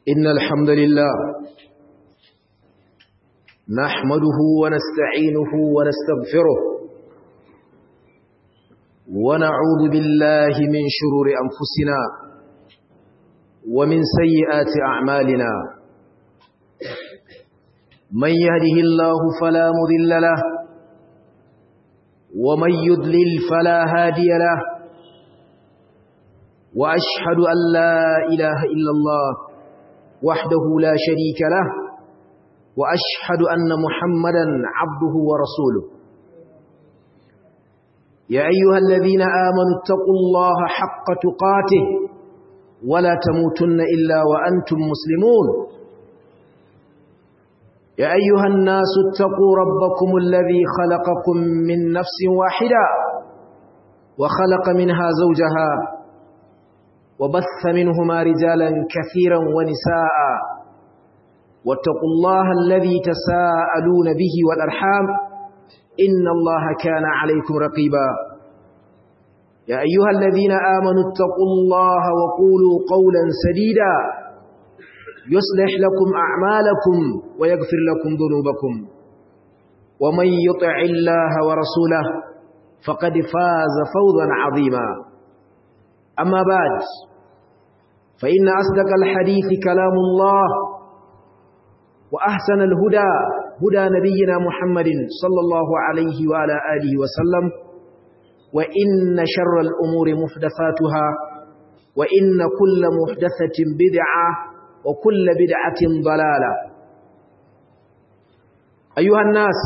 إن الحمد لله نحمده ونستعينه ونستغفره ونعوذ بالله من شرور أنفسنا ومن سيئات أعمالنا من يهده الله فلا مذل له ومن يضلل فلا هادي له وأشهد أن لا إله إلا الله وحده لا شريك له وأشهد أن محمدا عبده ورسوله يا أيها الذين آمنوا اتقوا الله حق تقاته ولا تموتن إلا وأنتم مسلمون يا أيها الناس اتقوا ربكم الذي خلقكم من نفس واحدة وخلق منها زوجها وبث منهما رجالا كثيرا ونساء واتقوا الله الذي تساءلون به والأرحام إن الله كان عليكم رقيبا يا أيها الذين آمنوا اتقوا الله وقولوا قولا سديدا يصلح لكم أعمالكم ويغفر لكم ذنوبكم ومن يطع الله ورسوله فقد فاز فوضا عظيما أما بعد فإن أصدق الحديث كلام الله وأحسن الهدى هدى نبينا محمد صلى الله عليه وعلى آله وسلم وإن شر الأمور محدثاتها وإن كل محدثة بدعة وكل بدعة ضلالة أيها الناس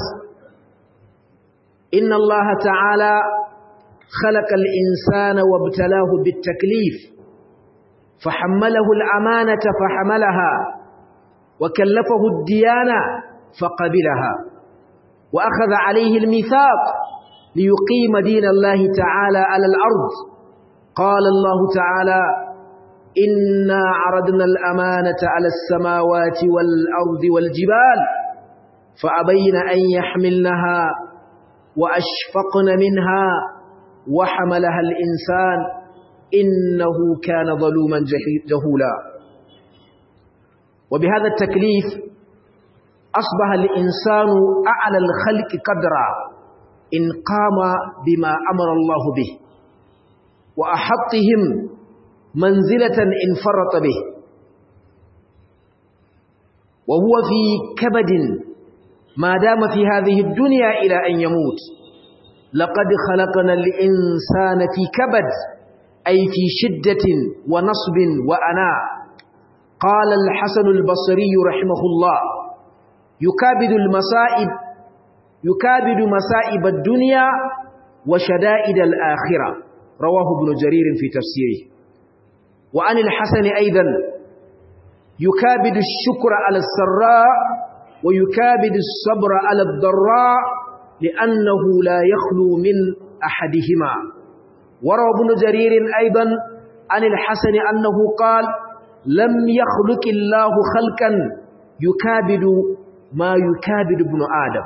إن الله تعالى خلق الإنسان وابتلاه بالتكليف فحمله الأمانة فحملها وكلفه الديانة فقبلها وأخذ عليه الميثاق ليقيم دين الله تعالى على الأرض قال الله تعالى إنا عرضنا الأمانة على السماوات والأرض والجبال فأبين أن يحملنها وأشفقن منها وحملها الإنسان إنه كان ظلوما جهولا وبهذا التكليف أصبح الإنسان أعلى الخلق قدرا إن قام بما أمر الله به وأحطهم منزلة إن فرط به وهو في كبد ما دام في هذه الدنيا إلى أن يموت لقد خلقنا الإنسان في كبد أي في شدة ونصب وأناء قال الحسن البصري رحمه الله يكابد المصائب يكابد مصائب الدنيا وشدائد الآخرة رواه ابن جرير في تفسيره وعن الحسن أيضا يكابد الشكر على السراء ويكابد الصبر على الضراء لأنه لا يخلو من أحدهما وروى ابن جرير أيضا عن الحسن أنه قال لم يخلق الله خلقا يكابد ما يكابد ابن آدم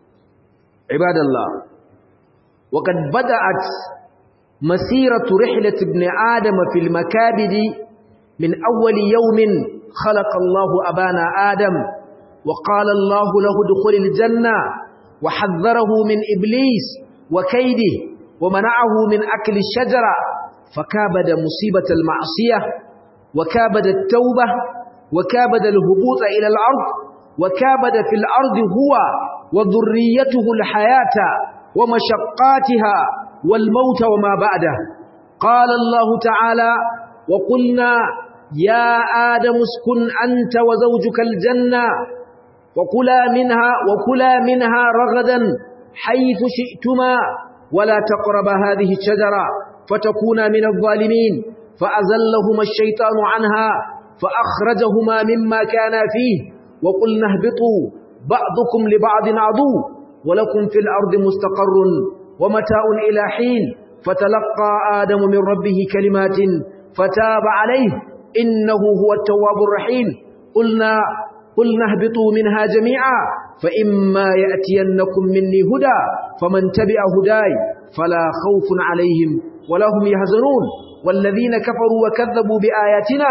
عباد الله وقد بدأت مسيرة رحلة ابن آدم في المكابد من أول يوم خلق الله أبانا آدم وقال الله له دخل الجنة وحذره من إبليس وكيده ومنعه من أكل الشجرة فكابد مصيبة المعصية وكابد التوبة وكابد الهبوط إلى الأرض وكابد في الأرض هو وذريته الحياة ومشقاتها والموت وما بعده قال الله تعالى وقلنا يا آدم اسكن أنت وزوجك الجنة وكلا منها وكلا منها رغدا حيث شئتما ولا تقربا هذه الشجرة فتكونا من الظالمين فأزلهما الشيطان عنها فأخرجهما مما كانا فيه وقلنا اهبطوا بعضكم لبعض عدو ولكم في الأرض مستقر ومتاع إلى حين فتلقى آدم من ربه كلمات فتاب عليه إنه هو التواب الرحيم قلنا قلنا اهبطوا منها جميعا فإما يأتينكم مني هدى فمن تبع هداي فلا خوف عليهم ولا هم يحزنون والذين كفروا وكذبوا بآياتنا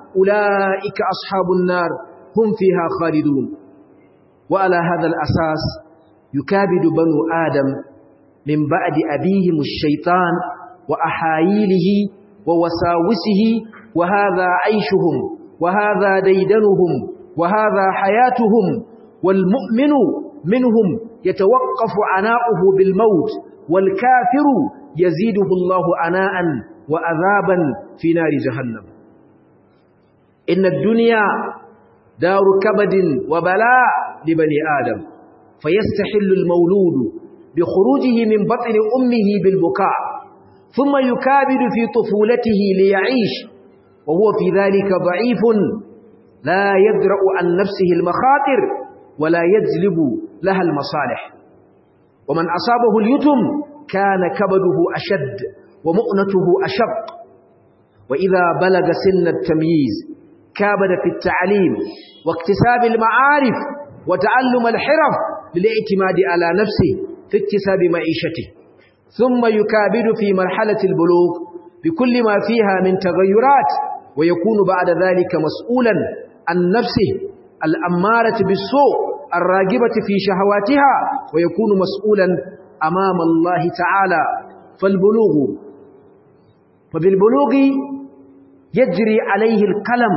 أولئك أصحاب النار هم فيها خالدون وعلى هذا الأساس يكابد بنو آدم من بعد أبيهم الشيطان وأحايله ووساوسه وهذا عيشهم وهذا ديدنهم وهذا حياتهم والمؤمن منهم يتوقف عناؤه بالموت والكافر يزيده الله عناء وأذابا في نار جهنم إن الدنيا دار كبد وبلاء لبني آدم فيستحل المولود بخروجه من بطن أمه بالبكاء ثم يكابد في طفولته ليعيش وهو في ذلك ضعيف لا يدرأ عن نفسه المخاطر ولا يجلب لها المصالح ومن أصابه اليتم كان كبده أشد ومؤنته أشق وإذا بلغ سن التمييز كابد في التعليم واكتساب المعارف وتعلم الحرف للاعتماد على نفسه في اكتساب معيشته ثم يكابد في مرحلة البلوغ بكل ما فيها من تغيرات ويكون بعد ذلك مسؤولا عن نفسه الأمارة بالسوء الراغبة في شهواتها ويكون مسؤولا أمام الله تعالى فالبلوغ فبالبلوغ يجري عليه القلم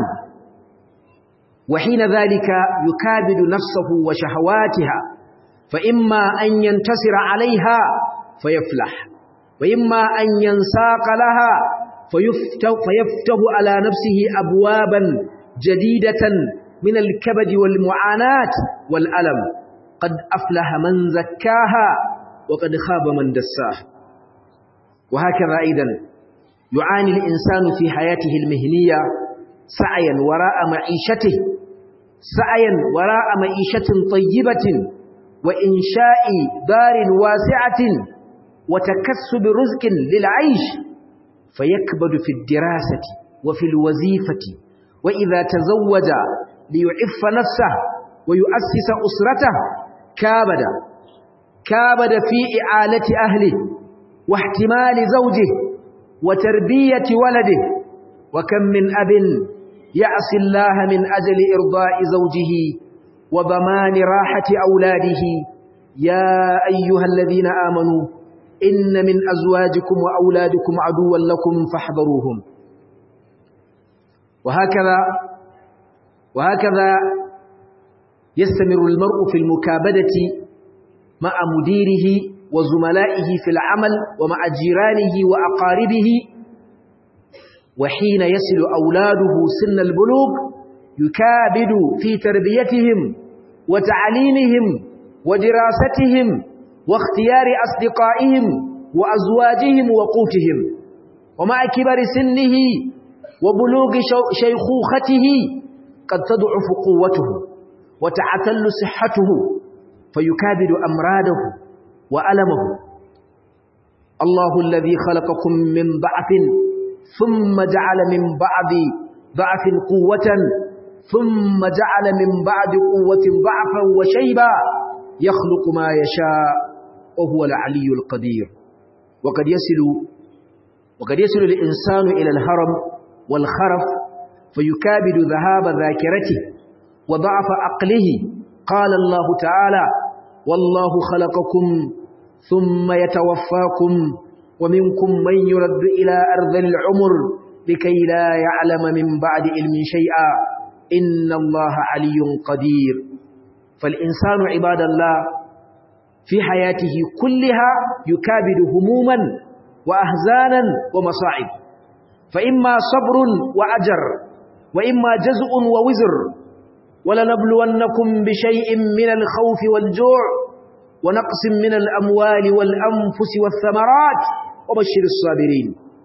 وحين ذلك يكابد نفسه وشهواتها فإما أن ينتصر عليها فيفلح وإما أن ينساق لها فيفتح, فيفتح على نفسه أبوابا جديدة من الكبد والمعاناة والألم قد أفلح من زكاها وقد خاب من دساها وهكذا أيضا يعاني الإنسان في حياته المهنية سعيا وراء معيشته سعيا وراء معيشة طيبة وإنشاء دار واسعة وتكسب رزق للعيش فيكبد في الدراسة وفي الوظيفة وإذا تزوج ليعف نفسه ويؤسس أسرته كابد كابد في إعالة أهله واحتمال زوجه وتربية ولده وكم من أب يعصي الله من أجل إرضاء زوجه وضمان راحة أولاده يا أيها الذين آمنوا إن من أزواجكم وأولادكم عدوا لكم فاحذروهم وهكذا وهكذا يستمر المرء في المكابدة مع مديره وزملائه في العمل ومع جيرانه وأقاربه وحين يصل أولاده سن البلوغ يكابد في تربيتهم وتعليمهم ودراستهم واختيار أصدقائهم وأزواجهم وقوتهم ومع كبر سنه وبلوغ شيخوخته قد تضعف قوته وتعتل صحته فيكابد أمراده وألمه الله الذي خلقكم من ضعف ثم جعل من بعد ضعف قوة ثم جعل من بعد قوة ضعفا وشيبا يخلق ما يشاء وهو العلي القدير وقد يصل وقد يصل الإنسان إلى الهرم والخرف فيكابد ذهاب ذاكرته وضعف عقله قال الله تعالى والله خلقكم ثم يتوفاكم ومنكم من يرد إلى أرض العمر لكي لا يعلم من بعد علم شيئا إن الله علي قدير فالإنسان عباد الله في حياته كلها يكابد هموما وأهزانا ومصاعب فإما صبر وأجر وإما جزء ووزر ولنبلونكم بشيء من الخوف والجوع ونقص من الأموال والأنفس والثمرات وبشر الصابرين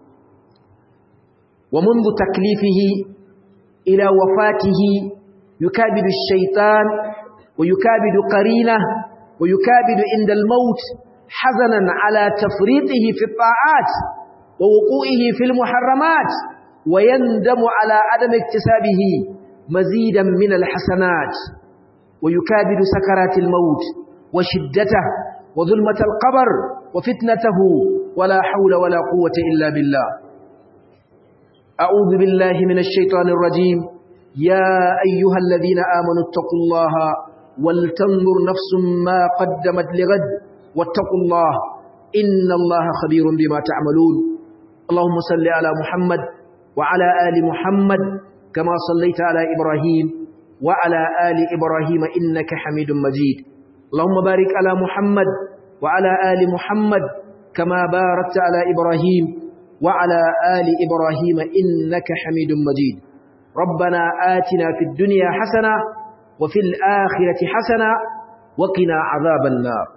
ومنذ تكليفه إلى وفاته يكابد الشيطان ويكابد قرينه ويكابد عند الموت حزنا على تفريطه في الطاعات ووقوعه في المحرمات ويندم على عدم اكتسابه مزيدا من الحسنات ويكابد سكرات الموت وشدته وظلمة القبر وفتنته ولا حول ولا قوة إلا بالله أعوذ بالله من الشيطان الرجيم يا أيها الذين آمنوا اتقوا الله ولتنظر نفس ما قدمت لغد واتقوا الله إن الله خبير بما تعملون اللهم صل على محمد وعلى آل محمد كما صليت على إبراهيم وعلى آل إبراهيم إنك حميد مجيد اللهم بارك على محمد وعلى آل محمد كما باركت على إبراهيم وعلى آل إبراهيم إنك حميد مجيد ربنا آتنا في الدنيا حسنة وفي الآخرة حسنة وقنا عذاب النار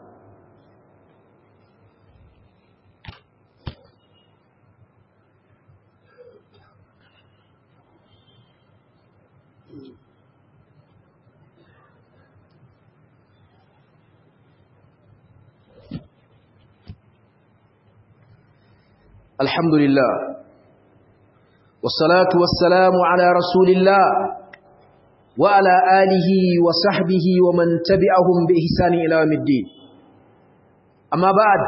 الحمد لله والصلاة والسلام على رسول الله وعلى آله وصحبه ومن تبعهم بإحسان إلى يوم الدين أما بعد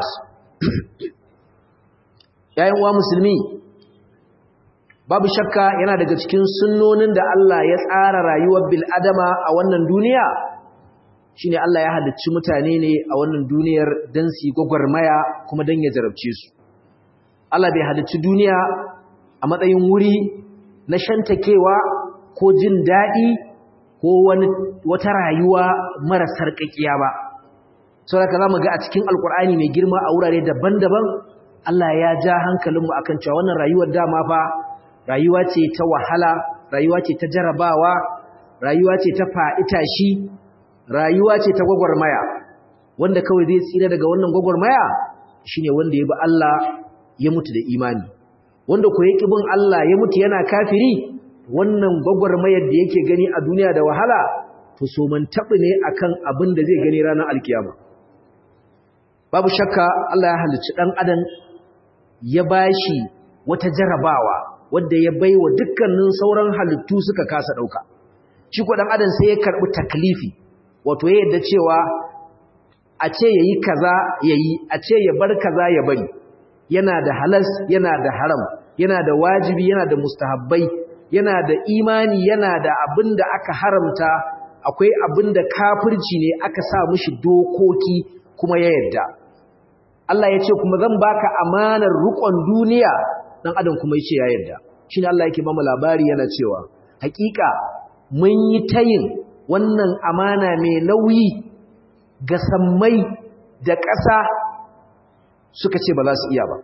يا أيها المسلمين babu shakka yana daga cikin sunnonin da Allah ya tsara rayuwar bil adama a wannan duniya shine Allah ya halicci mutane ne a wannan duniyar dan su gwagwarmaya kuma dan ya jarabce su Allah bai halicci duniya a matsayin wuri na shantakewa ko jin daɗi ko wani wata rayuwa mara sarƙaƙiya ba saboda za mu ga a cikin alkur'ani mai girma a wurare daban-daban Allah ya ja hankalinmu akan cewa wannan rayuwar dama fa rayuwa ce ta wahala rayuwa ce ta jarabawa rayuwa ce ta faɗi tashi rayuwa ce ta gwagwarmaya wanda kawai zai tsira daga wannan gwagwarmaya shine wanda ya bi Allah ya mutu da imani wanda ko yake bin Allah ya mutu yana kafiri wannan gwagwarmayar da yake gani a duniya da wahala to so man tabi ne akan abin da zai gani ranar alkiyama babu shakka Allah ya halicci dan adam ya bashi wata jarabawa wanda ya baiwa dukkanin sauran halittu suka kasa dauka shi ko dan adam sai ya karbi taklifi wato ya yadda cewa a ce yayi kaza yayi a ce ya bar kaza ya bari yana da halas yana da haram yana da wajibi yana da mustahabbai yana da imani yana da abin da aka haramta akwai abin da kafirci ne aka sa mishi dokoki kuma ya yadda Allah ya ce kuma zan baka amanar rukon duniya dan adam kuma ya ce ya yadda shine Allah yake bamu labari yana cewa hakika mun yi tayin wannan amana mai nauyi ga sammai da ƙasa suka ce ba za su iya ba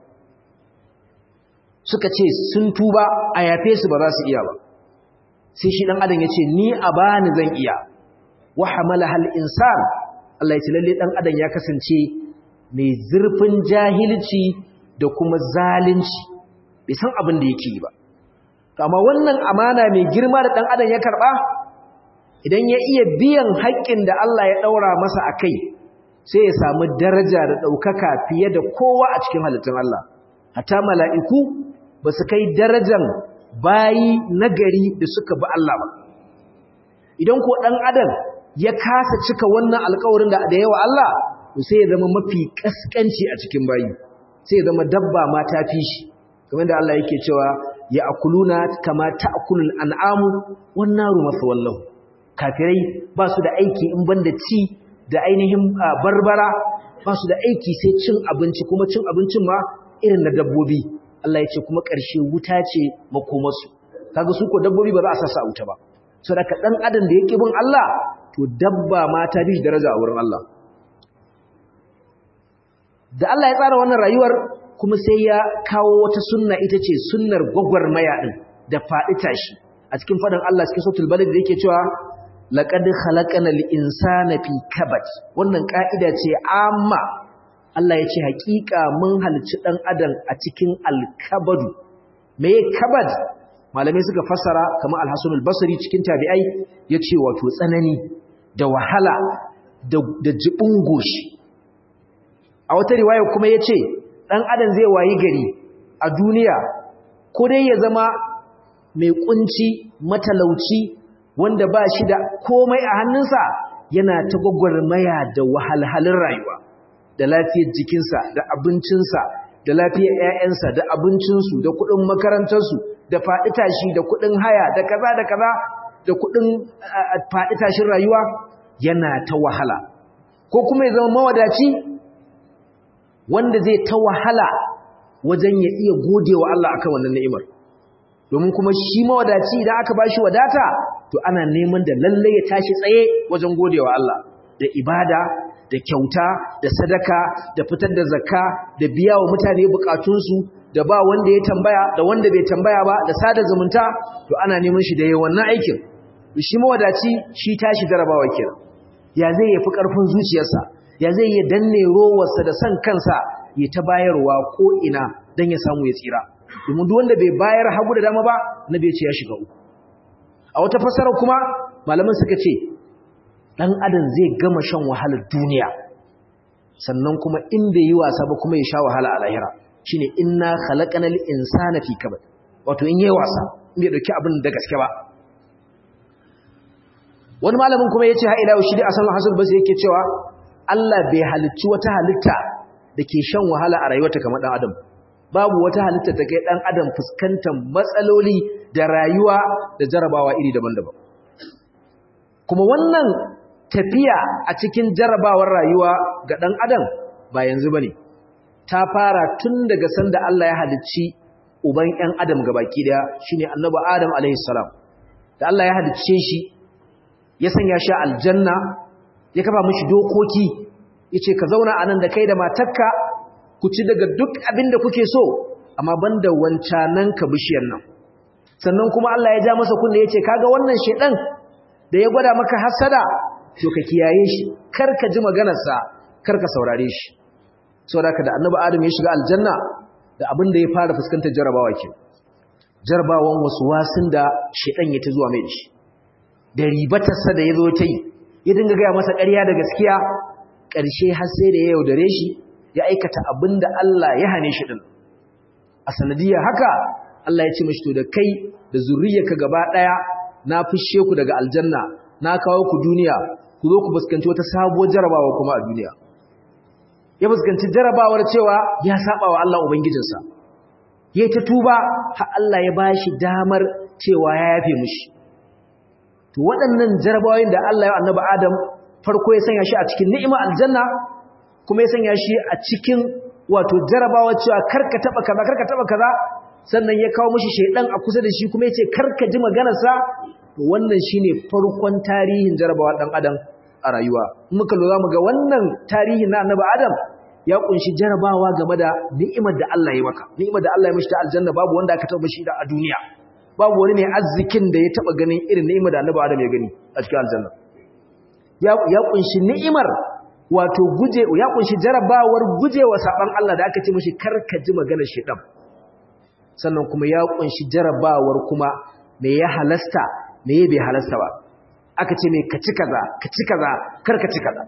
suka ce sun tuba a yafe su ba za su iya ba sai shi dan adam ya ce ni a bani zan iya wa hamala hal insan Allah ya ce lalle dan adam ya kasance mai zurfin jahilci da kuma zalunci bai san abin da yake yi ba to amma wannan amana mai girma da dan adam ya karba idan ya iya biyan haƙƙin da Allah ya daura masa akai sai ya samu daraja da ɗaukaka fiye da kowa a cikin halittun Allah hatta mala'iku ba su kai darajan bayi nagari da suka bi Allah ba idan ko ɗan adam ya kasa cika wannan alkawarin da yawa Allah to sai ya zama mafi ƙasƙanci a cikin bayi sai ya zama dabba ma ta fi shi kamar da Allah yake cewa ya akuluna kama ta'kulul an'amu wan naru masawallahu kafirai ba su da aiki in banda ci da ainihin barbara ba su da aiki sai cin abinci kuma cin abincin ma irin na dabbobi Allah ya ce kuma ƙarshe wuta ce makomarsu kaga su ko dabbobi ba za a sasa wuta ba so da dan adam da yake bin Allah to dabba ma ta bi daraja a wurin Allah da Allah ya tsara wannan rayuwar kuma sai ya kawo wata sunna ita ce sunnar gwagwarmaya din da faɗi tashi a cikin faɗin Allah cikin sautul balad da yake cewa laqad khalaqanal insana fi kabad wannan ka'ida ce amma Allah ya ce hakika mun halicci dan adam a cikin alkabadu me kabad malamai suka fassara kamar al-Hasan al-Basri cikin tabi'ai yace wato tsanani da wahala da da jibin goshi a wata riwaya kuma yace dan adam zai wayi gari a duniya ko dai ya zama mai kunci matalauci wanda ba shi da komai a hannunsa yana ta gwagwarmaya da wahalhalin rayuwa da lafiyar jikinsa da abincinsa da lafiyar ƴaƴansa da abincinsu da kuɗin makarantarsu da faɗi tashi da kuɗin haya da kaza da kaza da kuɗin faɗi tashin rayuwa yana ta wahala ko kuma ya zama mawadaci wanda zai ta wahala wajen ya iya gode wa Allah akan wannan ni'imar domin kuma shi mawadaci idan aka bashi wadata to ana neman da lalle ya tashi tsaye wajen gode wa Allah da ibada da kyauta da sadaka da fitar da zakka da biya wa mutane bukatunsu da ba wanda ya tambaya da wanda bai tambaya ba da sada zumunta to ana neman shi da yayin wannan aikin shi mawadaci shi tashi jarabawa kenan ya zai yafi karfin zuciyarsa ya zai ya danne rowarsa da san kansa ya ta bayarwa ko ina dan ya samu ya tsira domin duk wanda bai bayar hagu da dama ba nabi ya ce ya shiga uku a wata fasara kuma malaman suka ce dan adam zai gama shan wahalar duniya sannan kuma in bai yi wasa ba kuma ya sha wahala a lahira shine inna khalaqanal insana fi kabad wato in yayi wasa in bai dauki abin da gaske ba wani malamin kuma yace ha ila shi da asan hasan bas yake cewa Allah bai halicci wata halitta dake shan wahala a rayuwarta kamar dan adam babu wata halitta ta kai dan adam fuskantar matsaloli da rayuwa da jarabawa iri daban-daban kuma wannan tafiya a cikin jarabawar rayuwa ga dan adam ba yanzu bane ta fara tun daga sanda Allah ya halicci uban ƴan adam gabaki daya shine annabi adam alaihi salam da Allah ya halicce shi ya sanya shi aljanna ya kafa mishi dokoki yace ka zauna anan da kai da matarka ku ci daga duk abin da kuke so amma banda wancanan ka bishiyar nan sannan kuma Allah ya ja masa kunne yace kaga wannan shedan da ya gwada maka hasada to ka kiyaye shi kar ka ji maganar sa kar ka saurare shi saboda da annabi adam ya shiga aljanna da abin da ya fara fuskantar jarabawa ke jarabawan wasu wasin da shedan ya ta zuwa mai shi da ribatarsa da ya zo ta yi ya dinga gaya masa ƙarya da gaskiya ƙarshe har sai da ya yaudare shi ya aikata abin da Allah ya hane shi din a sanadiyar haka Allah ya ce mashi to da kai da zuriyarka gaba ɗaya na fishe ku daga aljanna na kawo ku duniya ku zo ku fuskanci wata sabuwar jarabawa kuma a duniya ya fuskanci jarabawar cewa ya saba wa Allah ubangijinsa ya ta tuba har Allah ya bashi damar cewa ya yafe mishi to waɗannan jarabawoyin da Allah ya annabi Adam farko ya sanya shi a cikin ni'ima aljanna kuma ya sanya shi a cikin wato jarabawa cewa karka taba kaza karka taba kaza sannan ya kawo mishi shedan a kusa da shi kuma ya ce karka ji maganarsa to wannan shine farkon tarihin jarabawa dan adam a rayuwa muka lura mu ga wannan tarihi na annabi Adam ya kunshi jarabawa game da ni'imar da Allah ya maka ni'imar da Allah ya mishi ta aljanna babu wanda aka taba shi da a duniya babu wani ne arzikin da ya taba ganin irin ni'imar da annabi Adam ya gani a cikin aljanna ya ya kunshi ni'imar wato guje ya kunshi jarabawar gujewa saban Allah da aka ce mishi karka ji maganar shedan sannan kuma ya kunshi jarabawar kuma me ya halasta me bai halasta ba aka ce mai kaci kaza kaci kaza kar ka ci kaza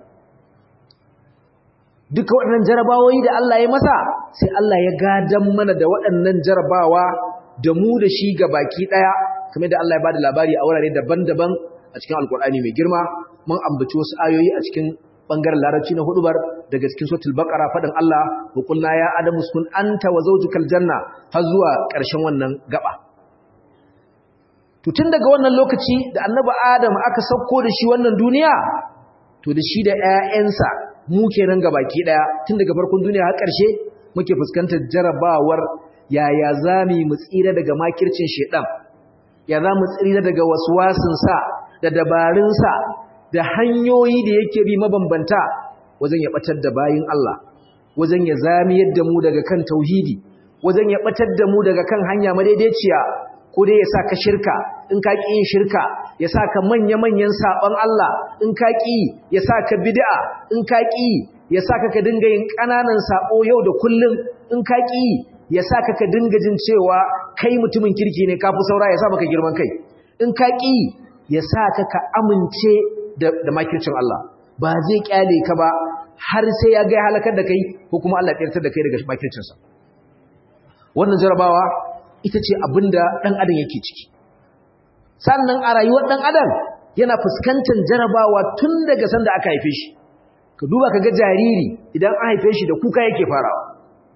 duka waɗannan jarabawoyi da Allah ya masa sai Allah ya gadan mana da waɗannan jarabawa da mu da shi ga baki ɗaya kamar da Allah ya bada labari a wurare daban-daban a cikin alkur'ani mai girma mun ambaci wasu ayoyi a cikin bangaren larabci na hudubar daga cikin suratul baqara fadin Allah wa qulna ya adamu uskun anta wa zawjukal janna har zuwa ƙarshen wannan gaba to tun daga wannan lokaci da annabi adam aka sauko da shi wannan duniya to da shi da ƴaƴansa mu kenan gabaki daya tun daga farkon duniya har ƙarshe muke fuskantar jarabawar yaya zamu mu tsira daga makircin shedan ya zamu tsira daga waswasin sa da dabarun sa da hanyoyi da yake bi mabambanta wajen ya batar da bayin Allah wajen ya zami yadda mu daga kan tauhidi wajen ya batar da mu daga kan hanya madaidaiciya ko dai ya sa ka shirka in ka ƙi yin shirka ya sa ka manya-manyan saɓon Allah in ka ƙi ya sa ka bid'a in ka ƙi ya sa ka ka dinga yin ƙananan saɓo yau da kullum in ka ƙi ya sa ka ka dinga jin cewa kai mutumin kirki ne kafi saura ya sa maka girman kai in ka ƙi ya sa ka ka amince da makircin Allah ba zai ƙyale ka ba har sai ya ga halakar da kai ko kuma Allah ya da kai daga makircinsa wannan jarabawa ita ce abinda ɗan adam yake ciki sannan a rayuwar ɗan adam yana fuskantar jarabawa tun daga sanda aka haife shi ka duba ka ga jariri idan an haife shi da kuka yake farawa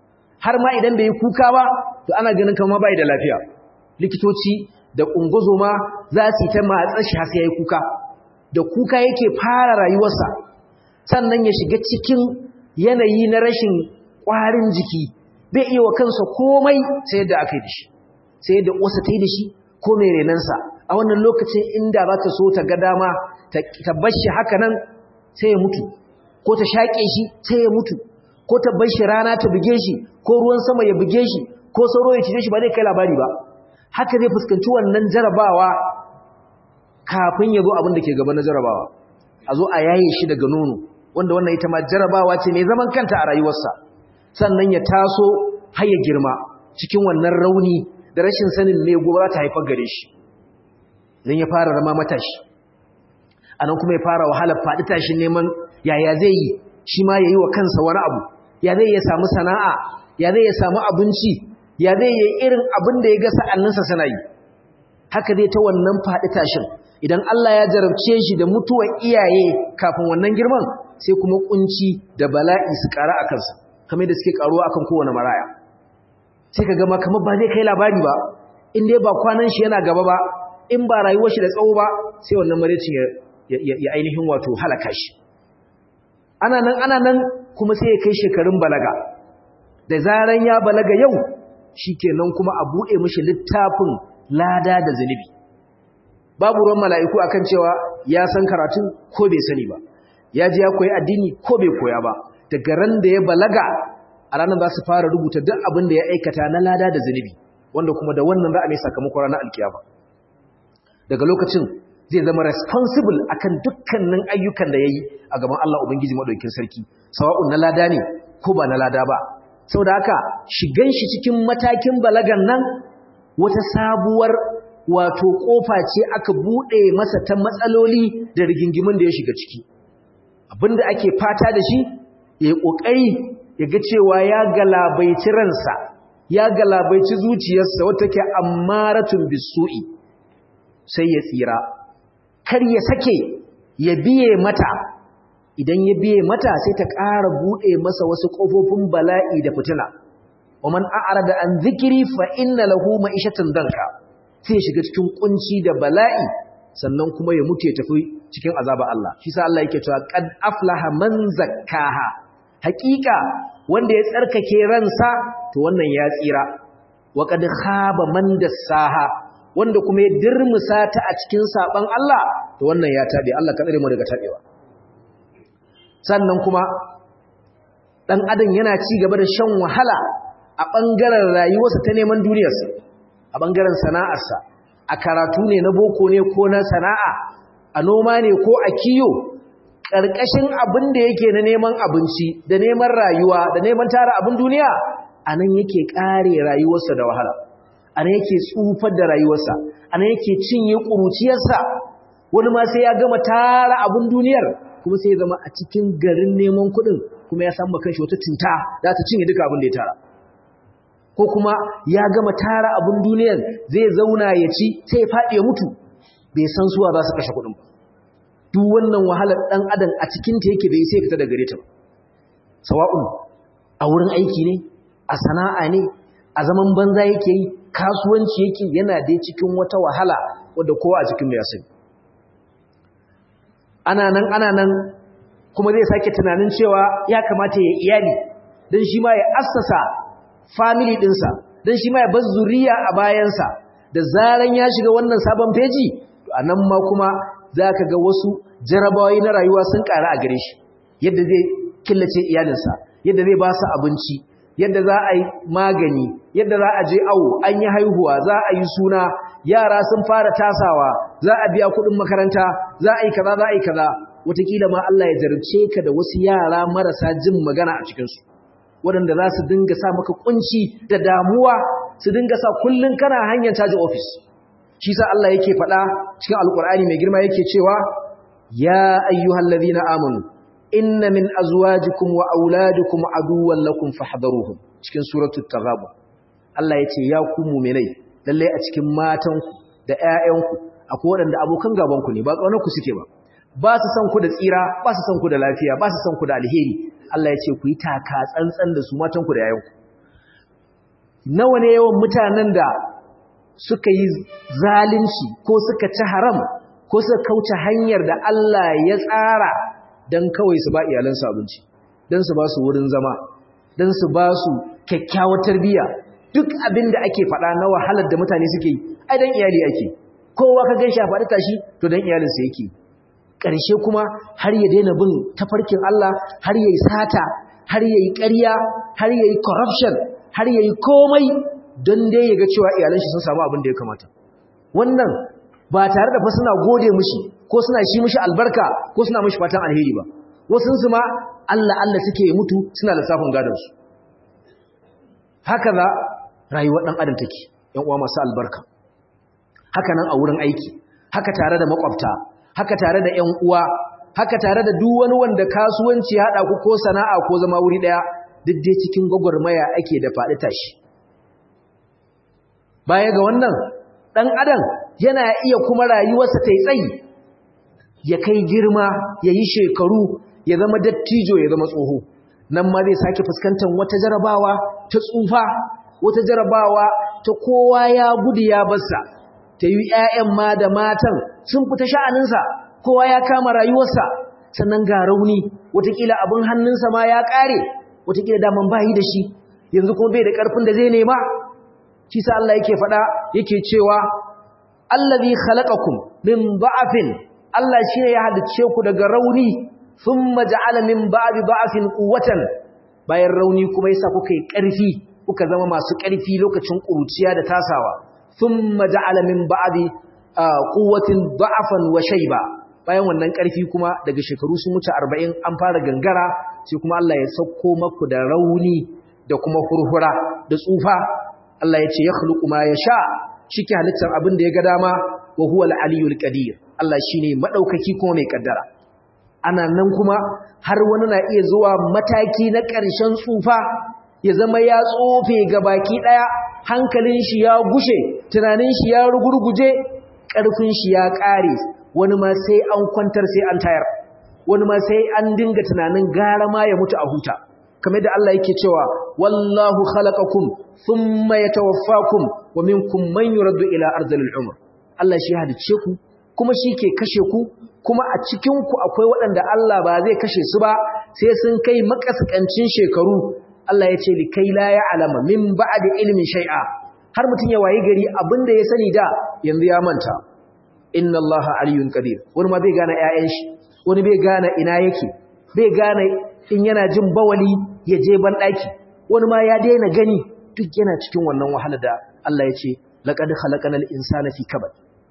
har ma idan bai yi kuka ba to ana ganin kamar bai da lafiya likitoci da ungozoma za su yi ta matsar shi har sai yayi kuka da kuka yake fara rayuwarsa sannan ya shiga cikin yanayi na rashin ƙwarin jiki bai iya wa kansa komai sai yadda aka yi da shi sai yadda uwarsa ta yi da shi ko mai renansa a wannan lokacin inda za ta so ta ga dama ta bar shi haka nan sai ya mutu ko ta shaƙe shi sai ya mutu ko ta bar shi rana ta buge shi ko ruwan sama ya buge shi ko sauro ya cije shi ba zai kai labari ba haka zai fuskanci wannan jarabawa kafin ya zo abin da ke gaba na jarabawa a zo a yaye shi daga nono wanda wannan ita ma jarabawa ce mai zaman kanta a rayuwarsa sannan ya taso har ya girma cikin wannan rauni da rashin sanin me gobe za ta haifar gare shi dan ya fara zama matashi anan kuma ya fara wahalar faɗi tashin neman yaya zai yi shi ma ya yi wa kansa wani abu ya zai ya samu sana'a ya zai ya samu abinci ya zai yi irin abin da ya ga sa'anninsa suna yi haka zai ta wannan faɗi tashin idan Allah ya jarabce shi da mutuwar iyaye kafin wannan girman sai kuma kunci da bala'i su ƙara a kansa kamar da suke ƙaruwa akan kowane maraya sai ka gama kamar ba zai kai labari ba in dai ba kwanan shi yana gaba ba in ba rayuwar shi da tsawo ba sai wannan maraicin ya ainihin wato halaka shi ana nan ana nan kuma sai ya kai shekarun balaga da zaran ya balaga yau shikenan kuma a buɗe mishi littafin lada da zunubi babu ruwan mala'iku akan cewa ya san karatun ko bai sani ba ya ji ya koyi addini ko bai koya ba daga ran da ya balaga a ranar za su fara rubuta duk abin da ya aikata na lada da zunubi wanda kuma da wannan za a mai sakamakon ranar alkiyama daga lokacin zai zama responsible akan dukkanin ayyukan da ya yi a gaban Allah Ubangiji Maɗaukin Sarki sawa'un na lada ne ko ba na lada ba saboda haka shigan shi cikin matakin balagan nan wata sabuwar wato kofa ce aka bude masa ta matsaloli da rigingimin da ya shiga ciki abinda ake fata da shi ya yi kokari ya ga cewa ya galabaici ransa ya galabaici zuciyarsa wata ke ammaratun bisu'i sai ya tsira kar ya sake ya biye mata idan ya biye mata sai ta ƙara buɗe masa wasu ƙofofin bala'i da fitina wa man a'rada an zikiri fa inna lahu ma'ishatan danka sai ya shiga cikin kunci da bala'i sannan kuma ya mutu ya tafi cikin azaba Allah shi sa Allah yake cewa qad aflaha man zakkaha haƙiƙa wanda ya tsarkake ransa to wannan ya tsira wa qad khaba man dassaha wanda kuma ya dirmusa ta a cikin saban Allah to wannan ya tabe Allah ka tsare mu daga tabewa sannan kuma dan adam yana ci gaba da shan wahala a bangaren rayuwarsa ta neman duniyarsa a bangaren sana'arsa a karatu ne na boko ne ko na sana'a a noma ne ko a kiyo ƙarƙashin abin da yake na neman abinci da neman rayuwa da neman tara abin duniya a nan yake ƙare rayuwarsa da wahala a nan yake tsufar da rayuwarsa a nan yake cinye ƙuruciyarsa wani ma sai ya gama tara abin duniyar kuma sai ya zama a cikin garin neman kuɗin kuma ya samu kanshi wata tinta za ta cinye duka abin da ya tara ko kuma ya gama tara abin duniyar zai zauna ya ci sai ya faɗi ya mutu bai san suwa za su kashe kuɗin ba duk wannan wahalar ɗan adam a cikinta yake bai sai fita da gare ta ba sawa'un a wurin aiki ne a sana'a ne a zaman banza yake yi kasuwanci yake yana dai cikin wata wahala wadda kowa a cikin mai sani ana nan ana nan kuma zai sake tunanin cewa ya kamata ya iyali don shi ma ya assasa family ɗinsa don shi ma ya bar zuriya a bayansa da zaran ya shiga wannan sabon feji a nan ma kuma za ka ga wasu jarabawai na rayuwa sun ƙara a gare shi yadda zai killace iyalinsa yadda zai ba su abinci yadda za a yi magani yadda za a je awo an yi haihuwa za a yi suna yara sun fara tasawa za a biya kuɗin makaranta za a yi kaza za a yi kaza wataƙila ma Allah ya jarabce ka da wasu yara marasa jin magana a cikinsu waɗanda za su dinga sa maka kunci da damuwa su dinga sa kullum kana hanyar caji ofis shi sa Allah yake faɗa cikin alƙur'ani mai girma yake cewa ya ayyuhal ladhina amanu inna min azwajikum wa auladikum aduwwan lakum fahdharuhum cikin suratul taghabun Allah yace ya ku mu'minai lalle a cikin matanku da ƴaƴanku akwai waɗanda abokan gaban ku ne ba kaunar ku suke ba ba su san ku da tsira ba su san ku da lafiya ba su san ku da alheri Allah yace ku yi taka tsantsan da su matanku da ƴaƴanku nawa ne yawan mutanen da suka yi zalunci ko suka ci haram ko suka kauce hanyar da Allah ya tsara don kawai su ba iyalansu abinci don su ba su wurin zama don su ba su kyakkyawar tarbiyya duk abin da ake faɗa na wahalar da mutane suke yi ai don iyali ake kowa ka gan shi a faɗi tashi to don iyalinsa yake ƙarshe kuma har ya daina bin tafarkin Allah har ya yi sata har ya yi ƙarya har ya yi corruption har ya yi komai don dai ya ga cewa iyalan shi sun samu abin da ya kamata wannan ba tare da fa suna gode mishi ko suna shi mishi albarka ko suna mishi fatan alheri ba wasu su ma Allah Allah suke mutu suna lissafin gadon su haka za rayuwar dan adam take yan uwa masu albarka haka nan a wurin aiki haka tare da makwabta haka tare da ƴan uwa haka tare da duk wani wanda kasuwanci haɗa ku ko sana'a ko zama wuri ɗaya duk dai cikin gwagwarmaya ake da faɗi tashi baya ga wannan ɗan adam yana iya kuma rayuwarsa ta tsayi ya kai girma ya yi shekaru ya zama dattijo ya zama tsoho nan ma zai sake fuskantar wata jarabawa ta tsufa wata jarabawa ta kowa ya gudu ya barsa ta yi ‘ya'yan ma da matan sun fita sha'aninsa kowa ya kama rayuwarsa sannan ga rauni watakila abin hannunsa ma ya ƙare watakila daman bayi da shi yanzu kuma bai da ƙarfin da zai nema shi sa Allah yake faɗa yake cewa allazi khalaqakum min ba'afin Allah shine ya halicce ku daga rauni thumma ja'ala min ba'di ba'afin quwwatan bayan rauni kuma yasa kuka yi ƙarfi kuka zama masu ƙarfi lokacin ƙuruciya da tasawa thumma ja'ala min ba'di quwwatin da'afan wa shayba bayan wannan ƙarfi kuma daga shekaru sun wuce 40 an fara gangara sai kuma Allah ya sauko maku da rauni da kuma hurhura da tsufa Allah ya ce yakhluqu ma yasha shike halittar abin da ya ga dama wa huwa al-aliyyul qadir Allah shine madaukaki kuma mai kaddara ana nan kuma har wani na iya zuwa mataki na ƙarshen tsufa ya zama ya tsofe ga baki ɗaya hankalin shi ya gushe tunanin shi ya rugurguje ƙarfin shi ya ƙare wani ma sai an kwantar sai an tayar wani ma sai an dinga tunanin gara ma ya mutu a huta kamar da Allah yake cewa wallahu khalaqakum thumma yatawaffakum wa minkum man yuraddu ila ardhil umr Allah shi hadice ku kuma shi ke kashe ku kuma a cikin ku akwai waɗanda Allah ba zai kashe su ba sai sun kai makaskancin shekaru Allah ya ce li kai la ya'lama min ba'di ilmin shay'a har mutun ya wayi gari abinda ya sani da yanzu ya manta inna Allaha aliyyun qadir wani ma bai gane ƴaƴan shi wani bai gane ina yake bai gane in yana jin bawali ya je ban daki wani ma ya daina gani duk yana cikin wannan wahala da Allah ya ce laqad khalaqanal insana fi kabad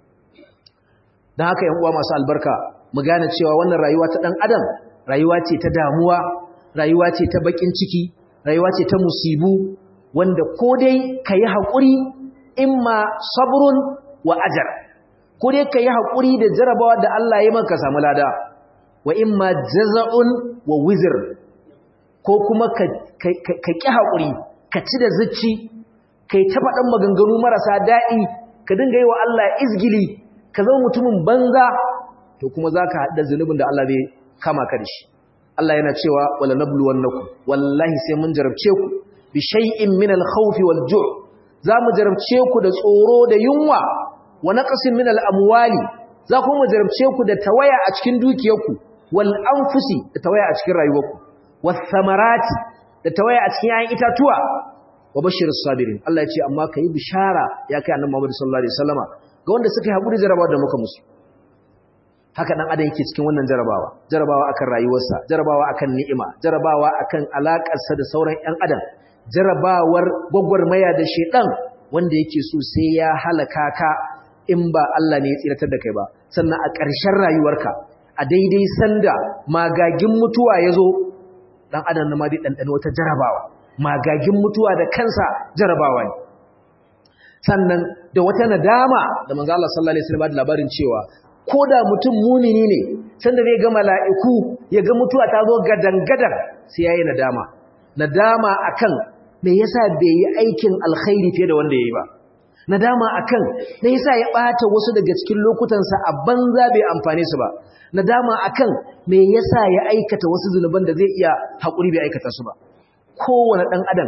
dan haka ƴan uwa masu albarka mu gane cewa wannan rayuwa ta dan adam rayuwa ce ta damuwa rayuwa ce ta bakin ciki rayuwa ce ta musibu wanda ko dai kayi hakuri imma sabrun wa ajr ko dai kayi hakuri da jarabawa da Allah ya maka samu lada wa imma jaza'un wa wizr ko kuma ka ka ki hakuri ka ci da zuci kai ta faɗan maganganu marasa daɗi ka dinga yi wa Allah izgili ka zama mutumin banza to kuma zaka haɗa zunubin da Allah zai kama ka da shi Allah yana cewa wala nabluwannakum wallahi sai mun jarabce ku bi shay'in min al-khawf wal-ju' za mu jarabce ku da tsoro da yunwa wa naqsin min al-amwali za ku mu jarabce ku da tawaya a cikin dukiyarku wal anfusi da tawaya a cikin rayuwarku was samarati da tawaya a cikin ayin itatuwa wa bashirus sabirin Allah ya ce amma kai bishara ya kai annabi Muhammad sallallahu alaihi wasallama ga wanda suka yi hakuri jarabawa da muka musu haka dan adam yake cikin wannan jarabawa jarabawa akan rayuwarsa jarabawa akan ni'ima jarabawa akan alakarsa da sauran ƴan adam jarabawar gwagwarmaya da shedan wanda yake so sai ya halaka ka in ba Allah ne ya tsiratar da kai ba sannan a ƙarshen rayuwarka a daidai sanda magagin mutuwa ya zo dan adam na ma dai ɗanɗano wata jarabawa magagin mutuwa da kansa jarabawa ne sannan da wata nadama da manzo Allah sallallahu alaihi wasallam da labarin cewa ko da mutum mumini ne sanda zai ga mala'iku ya ga mutuwa ta zo gadan-gadan sai yayi nadama nadama akan me yasa bai yi aikin alkhairi fiye da wanda yayi ba nadama akan me yasa ya bata wasu daga cikin lokutansa a banza bai amfane su ba nadama akan me yasa ya aikata wasu zunuban da zai iya hakuri bai aikata su ba kowane dan adam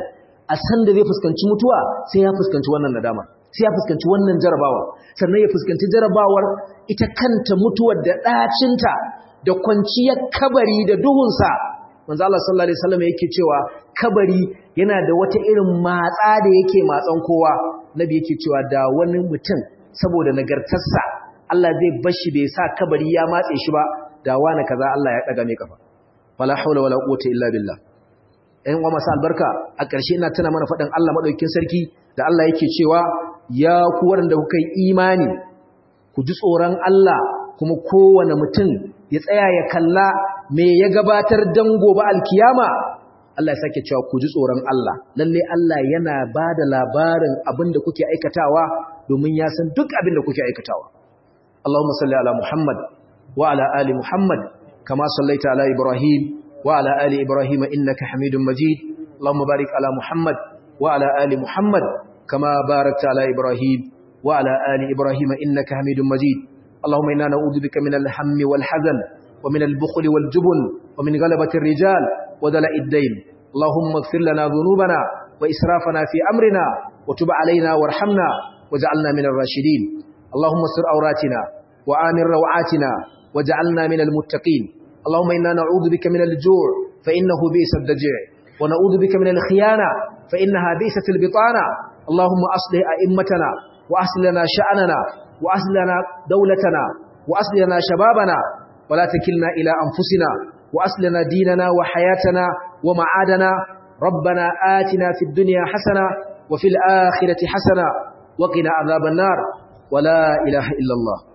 a san da zai fuskanci mutuwa sai ya fuskanci wannan nadama sai ya fuskanci wannan jarabawa sannan ya fuskanci jarabawar ita kanta mutuwar da ɗacinta da kwanciyar kabari da duhunsa manzo Allah sallallahu alaihi wasallam yake cewa kabari yana da wata irin matsa da yake matsan kowa nabi yake cewa da wani mutum saboda nagartarsa Allah zai bashi bai sa kabari ya matse shi ba da wani kaza Allah ya daga mai kafa wala haula wala quwwata illa billah ɗan uwa masu albarka a ƙarshe ina tana mana faɗin Allah madaukakin sarki da Allah yake cewa ya ku waɗanda kuka yi imani ku ji tsoron Allah kuma kowane mutum ya tsaya ya kalla me ya gabatar dan gobe alkiyama Allah ya sake cewa ku ji tsoron Allah lalle Allah yana ba da labarin abin da kuke aikatawa domin ya san duk abin da kuke aikatawa Allahumma salli ala Muhammad wa ala ali Muhammad kama sallaita ala Ibrahim wa ala ali Ibrahim innaka Hamidum Majid Allahumma barik ala Muhammad wa ala ali Muhammad kama barakta ala Ibrahim wa ala ali Ibrahim innaka Hamidum Majid Allahumma inna na'udhu bika min al-hammi wal hazan wa min al-bukhli wal jubn wa min ghalabati ar-rijal wa dala'i ad-dayn Allahumma ighfir lana dhunubana wa israfana fi amrina wa tub alaina warhamna waj'alna min ar-rashidin اللهم استر عوراتنا وآمن روعاتنا واجعلنا من المتقين اللهم إنا نعوذ بك من الجوع فإنه بئس الدجيع ونعوذ بك من الخيانة فإنها بئست البطانة اللهم أصلح أئمتنا وأصل لنا شأننا وأصل لنا دولتنا وأصل لنا شبابنا ولا تكلنا إلى أنفسنا وأصل لنا ديننا وحياتنا ومعادنا ربنا آتنا في الدنيا حسنة وفي الآخرة حسنة وقنا عذاب النار ولا إله إلا الله